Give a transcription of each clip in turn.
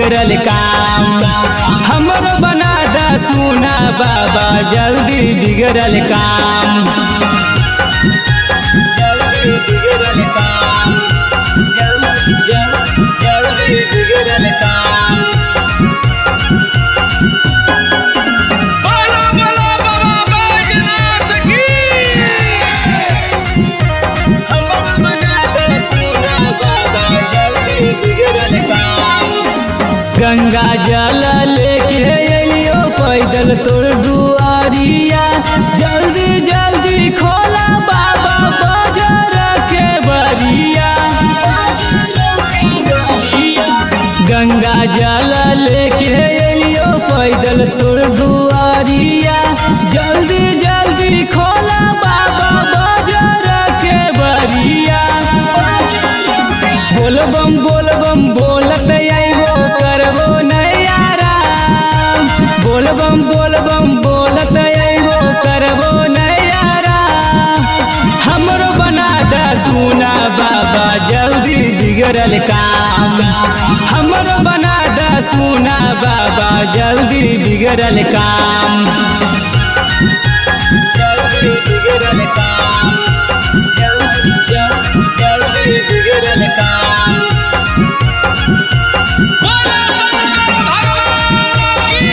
बिगड़ल काम हमरो बना दा सुना बाबा जल्दी बिगड़ल काम जल्दी बिगड़ल काम जल्दी जल्दी जल्दी बिगड़ल काम बोलो बोलो बाबा बैजनाथ की हमरो बना दा सुना बाबा जल्दी बिगड़ल काम गंगा जल लेके अलियो पैदल तोर दुआरिया जल्दी जल्दी खोला बाबा बाजार के बरिया गंगा जल लेके अलियो पैदल तोर दुआरिया जल्दी जल्दी खोला बाबा बाजार के बरिया बोलबम बोलबम बोलत आइबो करबो नैयाराम बोलबम बोलबम बोलत आइबो करबो नैयाराम हमरो बना दा सुना बाबा जल्दी बिगड़ल काम हमरो बना दा सुना बाबा जल्दी बिगड़ल काम जल्दी बिगड़ल काम जल्दी जल्दी जल्दी बिगड़ल काम बोलो शंकर भगवान की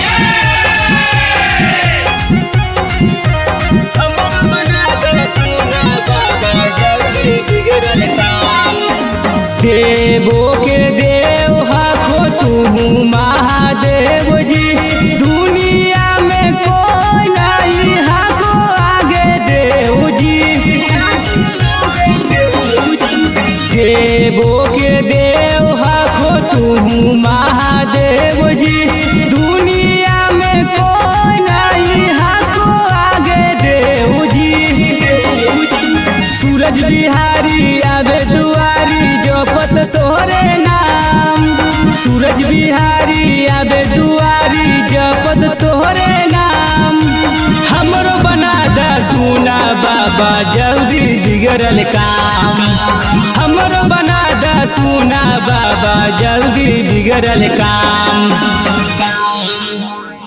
जय हमर बना दे सुना बाबा जल्दी बिगड़ल काम देवो के देव हाखो तू महादेव जी दुनिया में कोई नहीं हाखो आगे देव जी देवो के देव हाखो तू महादेव जी दुनिया में कोई नहीं हाखो आगे देव जी सूरज बिहारी आवे दुआरी जपत तोरे नाम सूरज बिहारी आवे दुआरी जपत तोरे नाम हमरो बना दा सुना बाबा जल्दी बिगड़ल काम हमरो बना दा सुना बाबा जल्दी बिगड़ल काम